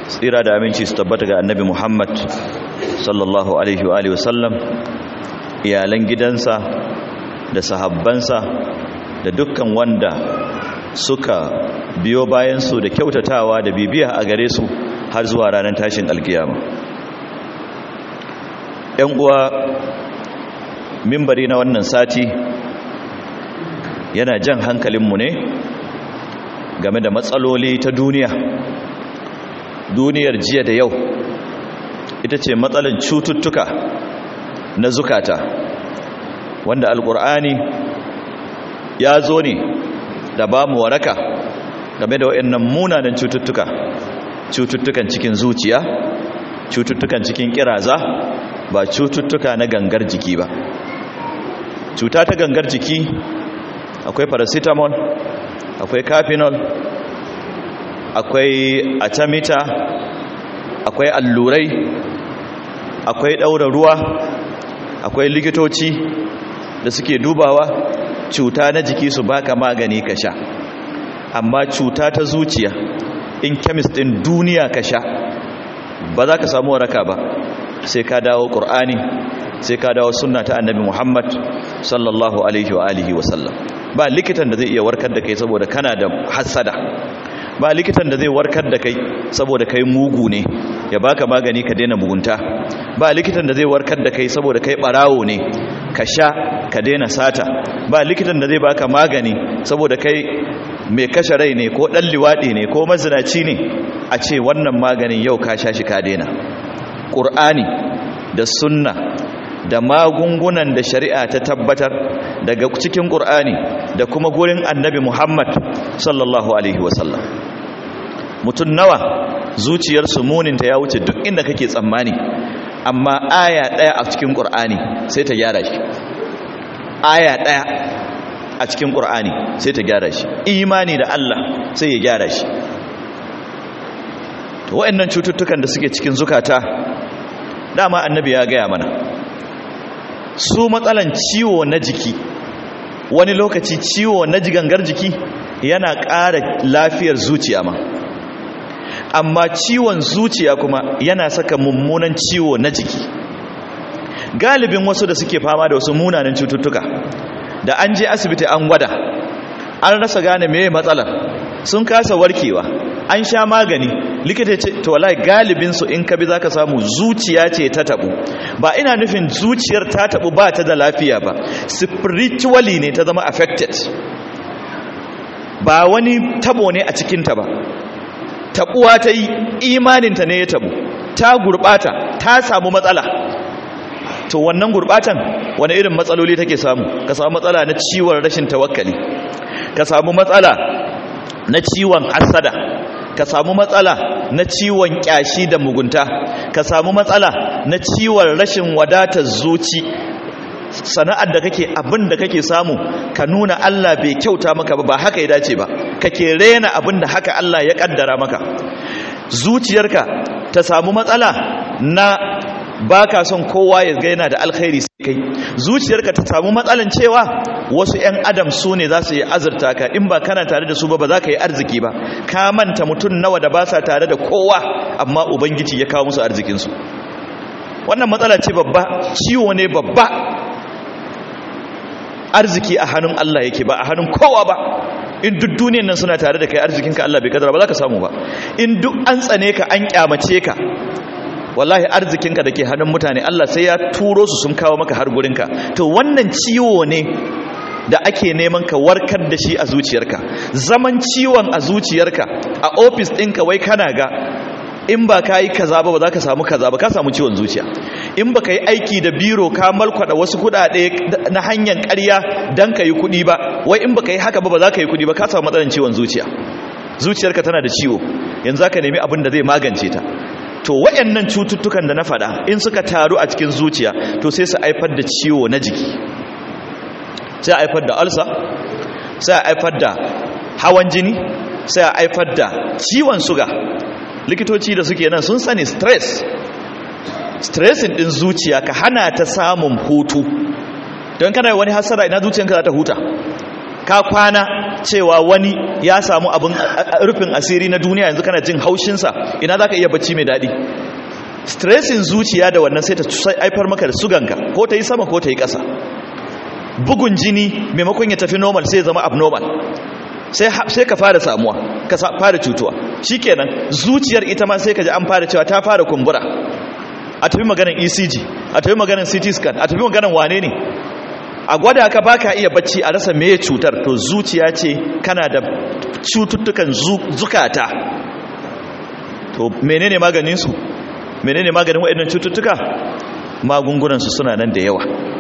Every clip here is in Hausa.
tsira da aminci su tabbata ga annabi muhammad sallallahu alaihi wa sallam iyalan gidansa da sahabbansa da dukkan wanda suka biyo bayansu da kyautatawa da bibiya a gare su har zuwa ranar tashin alkiyama ‘yan uwa mimbari na wannan sati yana jan hankalinmu ne game da matsaloli ta duniya duniyar jiya da yau ita ce matsalan cututtuka na zukata wanda alkur'ani ya zo ne da ba mu waraka game da waɗannan munanan cututtuka cututtukan cikin zuciya cututtukan cikin kiraza ba cututtuka na gangar jiki ba cuta ta gangar jiki akwai paracetamol akwai cafinol akwai atamita akwai allurai akwai ɗaura ruwa akwai likitoci da suke dubawa cuta na jiki su baka magani ka sha amma cuta ta zuciya in kemis ɗin duniya ka sha ba za ka samu waraka ba sai ka dawo ƙur'ani sai ka dawo sunna ta annabi muhammad sallallahu alaihi wa alihi wasallam ba likitan da zai iya warkar da kai saboda kana da hassada ba likitan da zai warkar da kai saboda kai mugu ne ya baka magani ka daina mugunta ba likitan da zai warkar da kai saboda kai barawo ne ka sha ka daina sata ba likitan da zai baka magani saboda kai mai kashe rai ne ko dan liwadi ne ko mazinaci ne a ce wannan maganin yau ka sha shi ka daina qur'ani da sunna da magungunan da shari'a ta tabbatar daga cikin qur'ani da kuma gurin annabi Muhammad sallallahu alaihi wasallam mutum nawa zuciyarsu muninta ya wuce duk inda kake tsammani amma aya ɗaya a cikin ƙur'ani sai ta gyara shi aya ɗaya a cikin ƙur'ani sai ta gyara shi imani da Allah sai ya gyara shi to waɗannan cututtukan da suke cikin zukata dama annabi ya gaya mana su matsalan ciwo na jiki wani lokaci ciwo na jigangar jiki yana ƙara lafiyar zuciya ma amma ciwon zuciya kuma yana saka mummunan ciwo na jiki galibin wasu da suke fama da wasu munanan cututtuka da an je asibiti an gwada an rasa gane meye matsalar sun kasa warkewa an sha magani likita ce to wallahi galibin su in ka bi zaka samu zuciya ce ta tabu ba ina nufin zuciyar ta tabu ba ta da lafiya ba spiritually ne ta zama affected ba wani tabo ne a cikinta ba tabuwa ta yi imaninta ne ya tabu ta gurbata ta samu matsala to wannan gurbatan wani irin matsaloli take samu ka samu matsala na ciwon rashin tawakkali ka samu matsala na ciwon hasada ka samu matsala na ciwon kyashi da mugunta ka samu matsala na ciwon rashin wadatar zuci sana'ar da kake abin da kake samu ka nuna Allah bai kyauta maka ba ba haka ya dace ba kake rena abin da haka Allah ya kaddara maka zuciyarka ta samu matsala na baka son kowa ya ga yana da alkhairi sai kai zuciyarka ta samu matsalan cewa wasu ƴan adam su ne za su yi azurta ka in ba kana tare da su ba ba za ka yi arziki ba ka manta mutum nawa da ba sa tare da kowa amma ubangiji ya kawo musu arzikinsu wannan matsala ce babba ciwo ne babba arziki a hannun Allah yake ba a hannun kowa ba in duk duniyan nan suna tare da kai arzikinka Allah bai kadara ba za ka samu ba in duk an tsane ka an kyamace ka wallahi arzikinka da ke hannun mutane Allah sai ya turo su sun kawo maka har gurinka to wannan ciwo ne da ake neman ka warkar da shi a zuciyarka zaman ciwon a zuciyarka a ofis ɗinka wai kana ga in ba ka yi kaza ba ba za ka samu kaza ba ka samu ciwon zuciya in ba ka yi aiki da biro ka malkwada wasu kudade na hanyar karya don ka yi kudi ba wai in ba ka yi haka ba ba za ka yi kudi ba ka samu matsalar ciwon zuciya zuciyarka tana da ciwo yanzu za ka nemi abin da zai magance ta to wayannan cututtukan da na faɗa in suka taru a cikin zuciya to sai su haifar da ciwo na jiki sai a haifar da ulcer sai a haifar da hawan jini sai a haifar da ciwon suga likitoci da suke nan sun sani stress stressin din zuciya ka hana ta samun hutu don kana wani hasara ina zuciyanka za ta huta ka kwana cewa wani ya samu abin rufin asiri na duniya yanzu kana jin haushinsa ina za ka iya bacci mai daɗi stressin zuciya da wannan sai ta haifar maka da suganka ko ta yi sama ko ta yi ƙasa bugun jini maimakon ya tafi normal sai zama abnormal sai ka fara samuwa ka fara cutuwa shikenan zuciyar ita ma sai ka ji an fara cewa ta fara kumbura a tafi maganar ECG a tafi maganar CT scan a tafi maganar wane ne a gwada ka baka iya bacci a rasa meye cutar to zuciya ce kana da cututtukan zukata to menene maganin su menene maganin waɗannan cututtuka magungunan su suna nan da yawa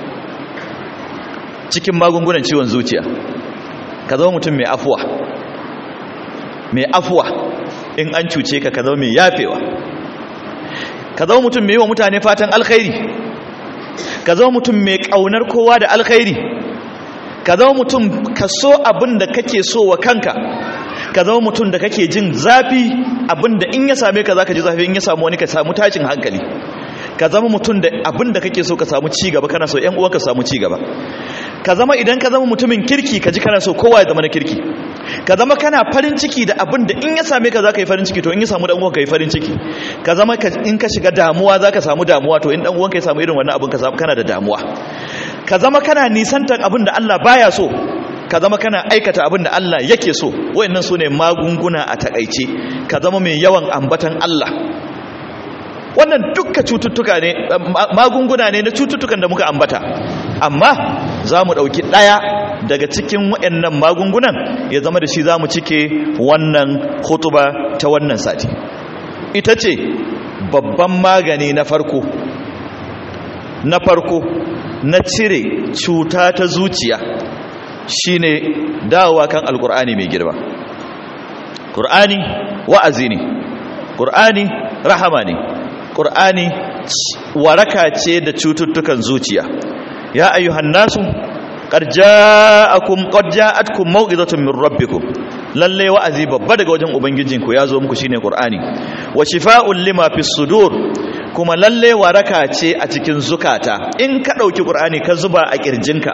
cikin magungunan ciwon zuciya ka zama mutum mai afuwa mai afuwa in an cuce ka ka zama mai yafewa ka zama mutum mai yi wa mutane fatan alkhairi ka zama mutum mai ƙaunar kowa da alkhairi ka zama mutum ka so abin da kake so wa kanka ka zama mutum da kake jin zafi abin da in ya same ka za ka ji zafi in ya samu wani ka samu tashin hankali ka zama mutum da abin da kake so ka samu cigaba kana so 'yan uwanka samu cigaba ka zama idan ka zama mutumin kirki ka ji kana so kowa ya zama na kirki ka zama kana farin ciki da abin da in ya same ka za ka yi farin ciki to in ya samu dan uwanka yi farin ciki ka zama in ka shiga damuwa za ka samu damuwa to in dan uwanka ya samu irin wannan abin ka samu kana da damuwa ka zama kana nisantar abin da Allah baya so ka zama kana aikata abin da Allah yake so wayannan su ne magunguna a takaice ka zama mai yawan ambatan Allah wannan dukka cututtuka ne magunguna ne na cututtukan da muka ambata amma za mu ɗauki ɗaya daga cikin waɗannan magungunan ya zama da shi za mu cike wannan hutuba ta wannan sati ita ce babban magani na farko na farko na cire cuta ta zuciya shine dawowa kan alkur'ani mai girma ƙur'ani wa'azi ne ƙur'ani rahama ne ƙur'ani waraka ce da cututtukan zuciya ya ayyuhan nasu qad ja'akum qad ja'atkum maw'izatun min rabbikum lalle wa'azi babba daga wajen ubangijinku ya zo muku shine qur'ani wa shifaa'un lima fis sudur kuma lalle waraka ce a cikin zukata in ka dauki qur'ani ka zuba a kirjinka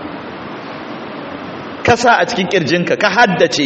ka sa a cikin kirjinka ka haddace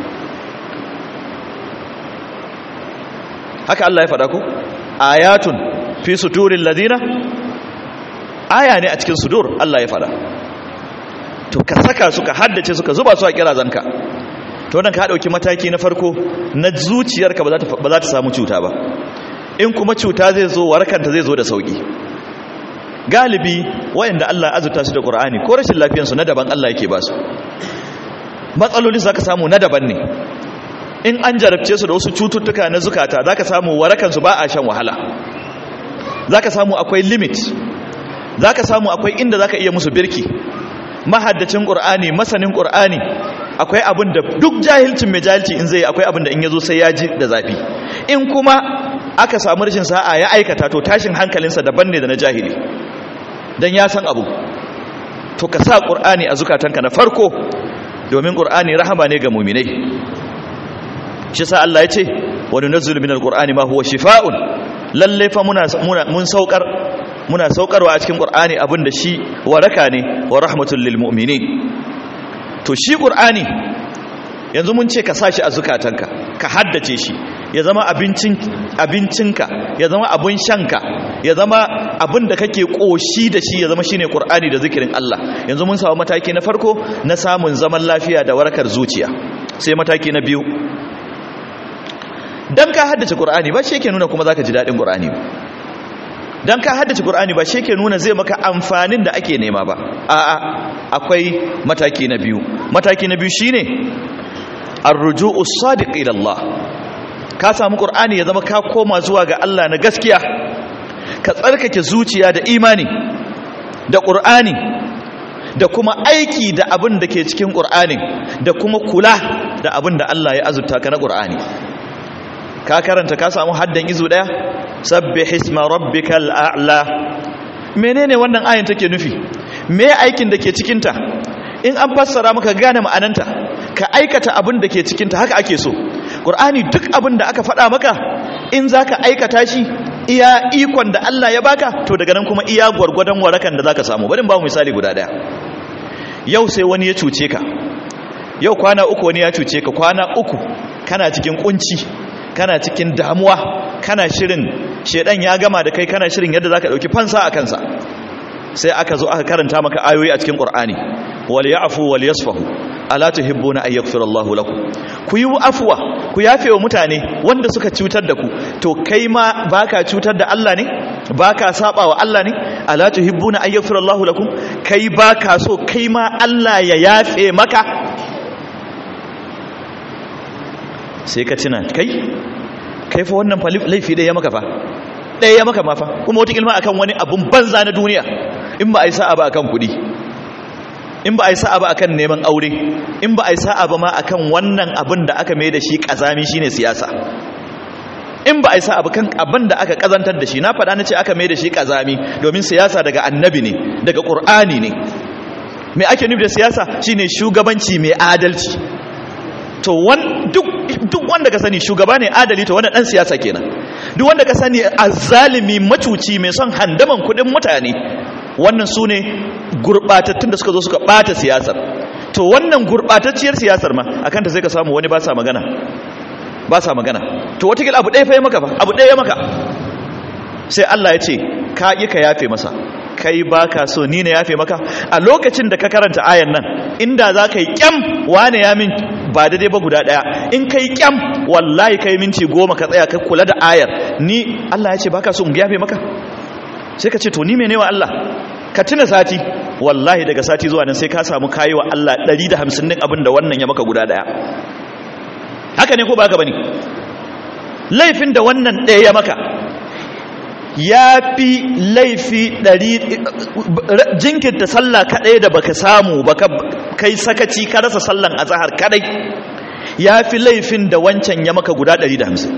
haka Allah ya faɗa ku ayatun fi suturin ladina aya ne a cikin sudur Allah ya fada to ka saka su ka haddace su ka zuba su a kirazanka to nan ka dauki mataki na farko na zuciyarka ba za ta ba za ta samu cuta ba in kuma cuta zai zo warakanta zai zo da sauki galibi wayanda Allah azurta su da Qur'ani ko rashin lafiyar su na daban Allah yake ba su matsaloli zaka samu na daban ne in an jarabce su da wasu cututtuka na zukata zaka samu warakan su ba a shan wahala zaka samu akwai limit zaka samu akwai inda zaka iya musu birki mahaddacin qur'ani masanin qur'ani akwai abin da duk jahilcin mai jahilci in zai akwai abin da in yazo sai ya ji da zafi in kuma aka samu rashin sa'a ya aikata to tashin hankalinsa daban ne da na jahili dan ya san abu to ka sa qur'ani a zukatanka na farko domin qur'ani rahama ne ga mu'minai shi sa Allah ya ce wa nunazzilu minal qur'ani ma huwa shifaa'un lalle fa muna mun saukar muna saukarwa a cikin qur'ani abinda shi waraka ne wa rahmatul lil mu'minin to shi qur'ani yanzu mun ce ka sashi a zukatanka ka haddace shi ya zama abincin abincinka ya zama abun shanka ya zama abin da kake koshi da shi ya zama shine qur'ani da zikirin Allah yanzu mun samu mataki na farko na samun zaman lafiya da warakar zuciya sai mataki na biyu dan ka haddace qur'ani ba shi yake nuna kuma zaka ji dadin qur'ani ba dan ka haddace qur'ani ba shi yake nuna zai maka amfanin da ake nema ba a'a akwai mataki na biyu mataki na biyu shine arruju'u sadiq ila Allah ka samu qur'ani ya zama ka koma zuwa ga Allah na gaskiya ka tsarkake zuciya da imani da qur'ani da kuma aiki da abin da ke cikin qur'anin da kuma kula da abin da Allah ya azurta ka na qur'ani ka karanta ka samu haddan izu daya sabbih isma rabbikal a'la menene wannan ayin take nufi me aikin da ke cikin ta in an fassara maka gane ma'ananta ka aikata abin da ke cikin ta haka ake so qur'ani duk abin da aka faɗa maka in zaka aikata shi iya ikon da Allah ya baka to daga nan kuma iya gwargwadon warakan da zaka samu bari ba mu misali guda daya yau sai wani ya cuce ka yau kwana uku wani ya cuce ka kwana uku kana cikin kunci kana cikin damuwa kana shirin shedan ya gama da kai kana shirin yadda zaka dauki fansa a kansa sai aka zo aka karanta maka ayoyi a cikin qur'ani wal ya'fu wal yasfahu ala tuhibbuna an yaghfira Allahu lakum ku yi afwa ku yafe wa mutane wanda suka cutar da ku to kai ma baka cutar da Allah ne baka saba wa Allah ne ala tuhibbuna an yaghfira Allahu lakum kai baka so kai ma Allah ya yafe maka sai ka tuna kai kai fa wannan laifi da ya maka fa ɗaya ya maka ma fa kuma wata ilma akan wani abun banza na duniya in ba a yi sa'a ba akan kuɗi in ba a yi sa'a ba akan neman aure in ba a yi sa'a ba ma akan wannan abin da aka mai da shi ƙazami shine siyasa in ba a yi sa'a ba kan abin da aka ƙazantar da shi na faɗa na ce aka mai da shi ƙazami domin siyasa daga annabi ne daga ƙur'ani ne me ake nufi da siyasa shine shugabanci mai adalci to duk wanda ka sani shugaba ne adali to wanda dan siyasa kenan duk wanda ka sani azzalimi macuci mai son handaman kudin mutane wannan su ne gurbatattun da suka zo suka bata siyasar to wannan gurbatacciyar siyasar ma akan ta sai ka samu wani ba sa magana ba sa magana to watakila abu ɗaya fa ya maka fa abu ɗaya ya maka sai Allah ya ce ka yi ka yafe masa kai ba ka so ni na yafe maka a lokacin da ka karanta ayan nan inda za ka yi kyam wane ya min ba daidai ba guda ɗaya in ka yi kyam wallahi ka yi minti goma ka tsaya ka kula da ayar ni Allah ya ce ba ka so in yafe maka sai ka ce to ni mene wa Allah ka tuna sati wallahi daga sati zuwa nan sai ka samu kayi wa Allah 150 din abin da wannan ya maka guda ɗaya haka ne ko ba ka bane laifin da wannan ɗaya ya maka ya fi laifi ɗari jinkirta sallah kaɗai da baka samu baka kai sakaci ka rasa sallan a zahar kaɗai ya fi laifin da wancan ya maka guda ɗari da hamsin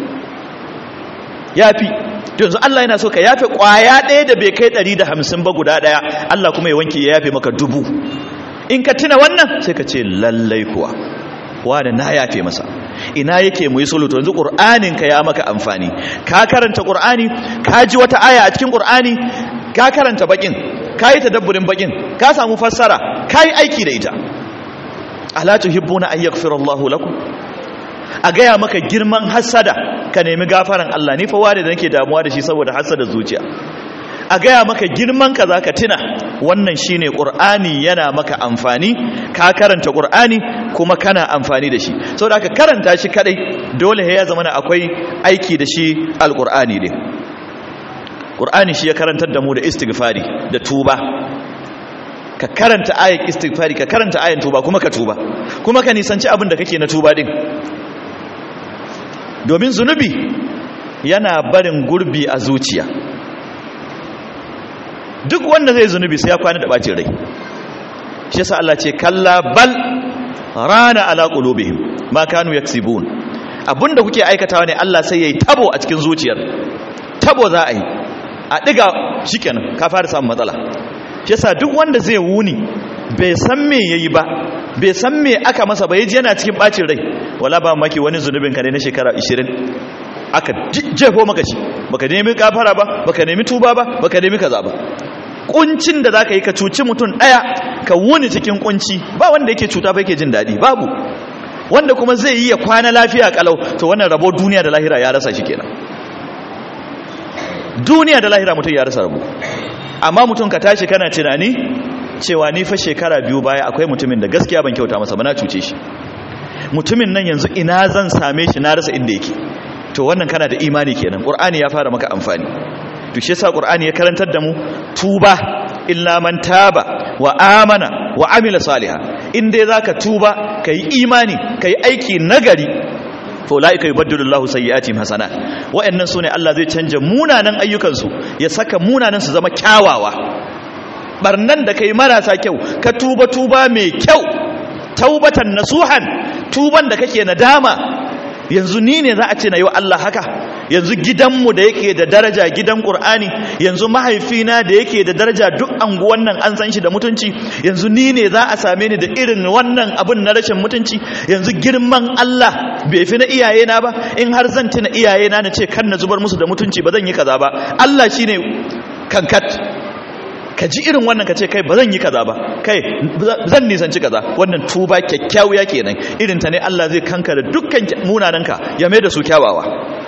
ya fi yanzu Allah yana so ka yafe ƙwaya ɗaya da bai kai ɗari da hamsin ba guda ɗaya Allah kuma ya wanke ya yafe maka dubu in ka tuna wannan sai ka ce lallai kuwa wanda na yafe masa ina yake mu yi sulhu to yanzu qur'anin ka ya maka amfani ka karanta qur'ani ka ji wata aya a cikin qur'ani ka karanta bakin ka yi tadabburin bakin ka samu fassara ka yi aiki da ita ala tuhibbuna an yaghfira Allahu lakum a gaya maka girman hasada ka nemi gafaran Allah ni fa ware da nake damuwa da shi saboda hasada zuciya a gaya maka girman ka zaka tuna wannan shine qur'ani yana maka amfani ka karanta qur'ani kuma kana amfani da shi saboda ka karanta shi kadai dole ya zama akwai aiki da shi alqur'ani ne qur'ani shi ya karantar da mu da istighfari da tuba ka karanta ayat istighfari ka karanta ayan tuba kuma ka tuba kuma ka nisanci abin da kake na tuba din domin zunubi yana barin gurbi a zuciya duk wanda zai zunubi sai ya kwana da bacin rai shi yasa Allah ce kalla bal rana ala qulubihim ma kanu yaksibun abinda kuke aikatawa ne Allah sai yayi tabo a cikin zuciyar tabo za a yi a diga shikenan ka fara samun matsala shi yasa duk wanda zai wuni bai san me yayi ba bai san me aka masa ba yaji yana cikin bacin rai wala ba maki wani zunubin ka ne na shekara 20 aka jefo maka shi baka nemi kafara ba baka nemi tuba ba baka nemi kaza ba kuncin da zaka yi ka cuci mutum daya ka wuni cikin kunci ba wanda yake cuta ba yake jin dadi babu wanda kuma zai yi ya kwana lafiya kalau to wannan rabo duniya da lahira ya rasa shi kenan duniya da lahira mutum ya rasa rabo amma mutum ka tashi kana tunani cewa ni fa shekara biyu baya akwai mutumin da gaskiya ban kyauta masa ba na cuce shi mutumin nan yanzu ina zan same shi na rasa inda yake to wannan kana da imani kenan qur'ani ya fara maka amfani to shi yasa qur'ani ya karantar da mu tuba illa man taba wa amana wa amila salihan in dai zaka tuba kai imani kai aiki nagari fa ulaika yubaddilu Allahu sayyi'atihim hasanat wa'annan sune Allah zai canja munanan ayyukan su ya saka munanan su zama kyawawa barnan da kai marasa kyau ka tuba tuba mai kyau taubatan nasuhan tuban da kake nadama yanzu ni ne za a ce na yi wa Allah haka yanzu gidanmu da yake da daraja gidan ƙur'ani yanzu mahaifina da yake da daraja duk anguwan nan an san shi da mutunci yanzu ni ne za a same ni da irin wannan abin na rashin mutunci yanzu girman Allah bai fi na iyayena ba in har zan tuna iyayena na ce kan na zubar musu da mutunci ba zan yi kaza ba Allah shine kankat ka ji irin wannan ka ce kai ba zan yi kaza ba kai zan nisanci kaza wannan tuba kyakkyawiya kenan irin ta ne Allah zai kanka da dukkan munananka ya mai da su kyawawa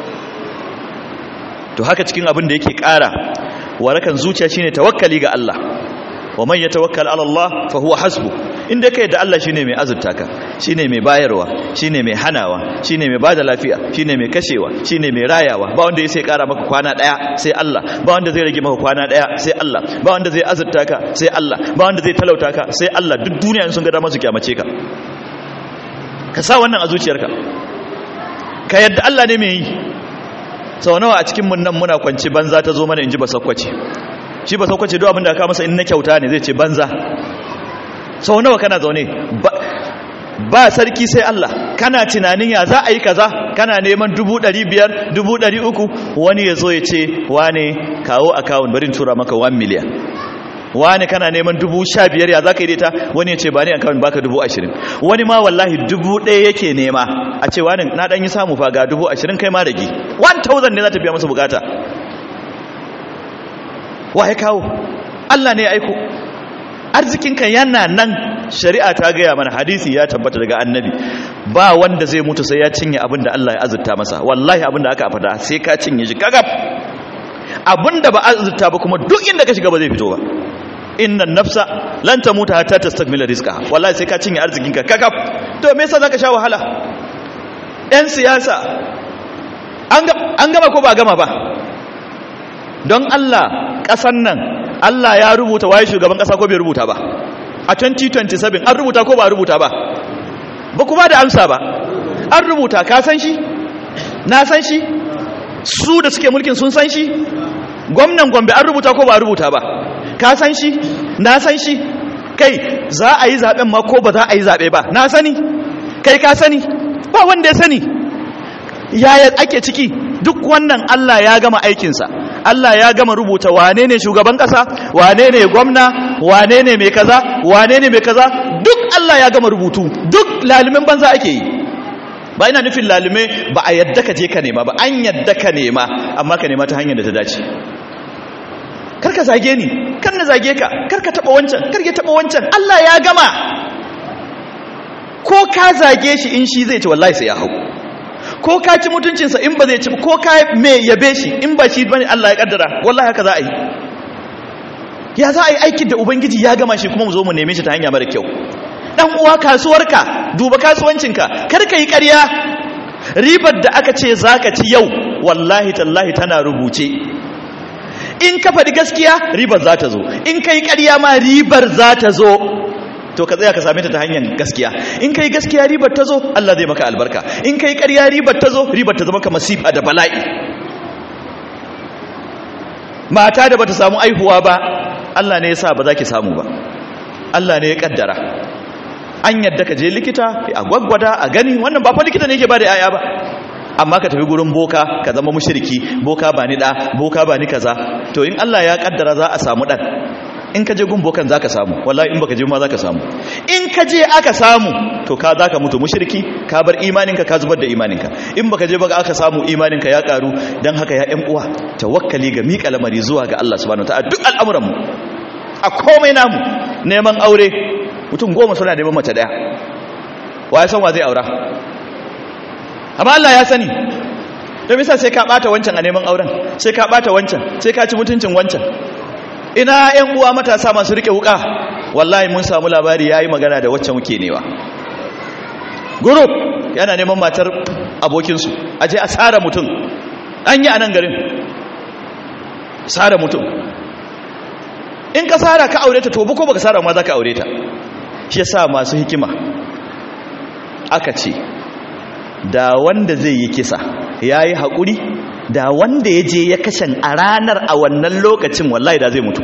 to haka cikin abin da yake ƙara warakan zuciya shine tawakkali ga Allah wa man yatawakkal ala Allah fa huwa hasbu inda kai da Allah shine mai azurta ka shine mai bayarwa shine mai hanawa shine mai bada lafiya shine mai kashewa shine mai rayawa ba wanda ya sai kara maka kwana daya sai Allah ba wanda zai rage maka kwana daya sai Allah ba wanda zai azurta ka sai Allah ba wanda zai talauta ka sai Allah duk duniya sun ga dama su kyamace ka ka sa wannan a zuciyarka ka yadda Allah ne mai yi sau nawa a cikin mun nan muna kwanci banza ta zo mana in ji ba sakwace shi ba sakwace duk abin da aka masa in na kyauta ne zai ce banza sau nawa kana zaune ba sarki sai Allah kana tunanin ya za a yi kaza kana neman dubu ɗari biyar dubu ɗari uku wani ya zo ya ce wane kawo akawun barin tura maka 1 miliyan wani kana neman dubu sha biyar ya za ka yi ta wani ya ce ba ni akawun baka dubu ashirin wani ma wallahi dubu ɗaya yake nema a ce wani na ɗan yi samu fa ga dubu ashirin kai ma rage 1000 ne za ta biya masa bukata wa ya kawo Allah ne ya aiko arzikinka yana nan shari'a ta gaya mana hadisi ya tabbata daga annabi ba wanda zai mutu sai ya cinye abin da Allah ya azurta masa wallahi abin da aka fada sai ka cinye shi kagab abin da ba azurta ba kuma duk inda ka shiga ba zai fito ba innan nafsa lan tamuta hatta tastakmila rizqa wallahi sai ka cinye arzikinka kagab to me yasa zaka sha wahala yan siyasa an gama ko ba gama ba don Allah kasan nan Allah ya rubuta waye shugaban kasa ko bai rubuta ba a 2027 an rubuta ko ba rubuta ba ba kuma da amsa ba an rubuta ka san shi na san shi su da suke mulkin sun san shi gwamnan gombe an rubuta ko ba rubuta ba ka san shi na san shi kai za a yi zaben ma ko ba za a yi zabe ba na sani kai ka sani ba wanda ya sani yaya ake ciki duk wannan Allah ya gama aikinsa Allah ya gama rubuta wane ne shugaban kasa wane ne gwamna wane ne mai kaza wane ne mai kaza duk Allah ya gama rubutu duk lalimin banza ake yi ba ina nufin lalime ba a yadda ka je ka nema ba an yadda ka nema amma ka nema ta hanyar da ta dace karka zage ni kar na zage ka karka taba wancan karka taba wancan Allah ya gama ko ka zage shi in shi zai ci wallahi sai ya hau ko ka ci mutuncinsa in ba zai ci ko ka me yabe shi in ba shi bane Allah ya kaddara wallahi haka za a yi ya za a yi aikin da ubangiji ya gama shi kuma mu zo mu neme shi ta hanya mara kyau dan uwa kasuwarka duba kasuwancinka kar ka yi ƙarya ribar da aka ce zaka ci yau wallahi tallahi tana rubuce in ka faɗi gaskiya ribar za ta zo in ka yi ƙarya ma ribar za ta zo to ka tsaya ka same ta ta hanyar gaskiya in kai gaskiya ribar ta zo Allah zai maka albarka in kai ƙarya ribar ta zo ribar ta zama ka masifa da bala'i mata da bata samu aihuwa ba Allah ne ya sa ba za ki samu ba Allah ne ya kaddara an yadda ka je likita a gwaggwada a gani wannan ba fa likita ne yake ba da yaya ba amma ka tafi gurin boka ka zama mushriki boka ba ni da boka ba ni kaza to in Allah ya kaddara za a samu dan in ka je gumbokan za ka samu wallahi in baka je ma za ka samu in ka je aka samu to ka za ka mutu mushriki ka bar imaninka ka zubar da imaninka in baka je baka aka samu imaninka ya karu dan haka ya ƴan uwa tawakkali ga miƙa lamari zuwa ga Allah subhanahu wataala duk al'amuranmu a komai namu neman aure mutum goma suna neman mace daya wa ya san wa zai aura amma Allah ya sani don bisa sai ka bata wancan a neman auren sai ka bata wancan sai ka ci mutuncin wancan ina yan uwa matasa masu rike wuka wallahi mun samu labari yayi magana da wacce muke newa group yana neman matar abokinsu aje a tsara mutum an yi a nan garin tsara mutum in ka tsara ka aure ta to ko baka tsara ma za ka aure ta shi yasa masu hikima aka ce da wanda zai yi kisa yayi haƙuri da wanda ya je ya kashen a ranar a wannan lokacin wallahi da zai mutu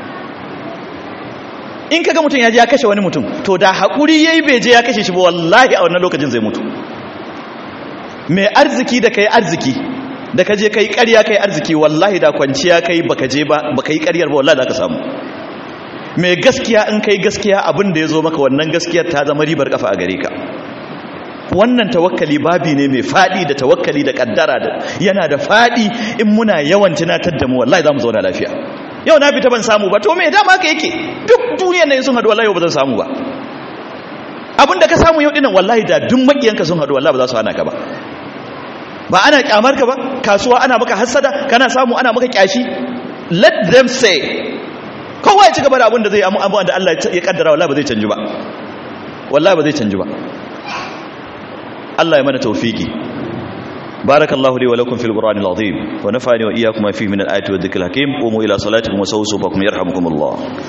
in kaga mutum ya je ya kashe wani mutum to da haƙuri ya yi bai je ya kashe shi ba wallahi a wannan lokacin zai mutu mai arziki da kai arziki da ka je kai ƙarya kai arziki wallahi da kwanciya kai baka je ba baka yi ƙaryar ba wallahi da ka samu mai gaskiya in kai gaskiya abin da ya zo maka wannan gaskiyar ta zama ribar kafa a gare ka wannan tawakkali babi ne mai fadi da tawakkali da kaddara da yana da fadi in muna yawan tunatar da mu wallahi zamu zauna lafiya yau na fita ban samu ba to me dama haka yake duk duniyar nan sun hadu wallahi ba zan samu ba abinda ka samu yau dinan wallahi da duk makiyanka sun hadu wallahi ba za su hana ka ba ba ana kyamar ka ba kasuwa ana maka hassada kana samu ana maka kyashi let them say kowa ya ci gaba da abin da zai amu abu da Allah ya kaddara wallahi ba zai canji ba wallahi ba zai canji ba Allah ya mana tawfiki barakallahu li wa lakum fil qur'anil azim wa nafa'ani wa iyyakum ma fihi min al ayati wa dhikril hakim qumu ila salatikum wa sawsu fakum yarhamukumullah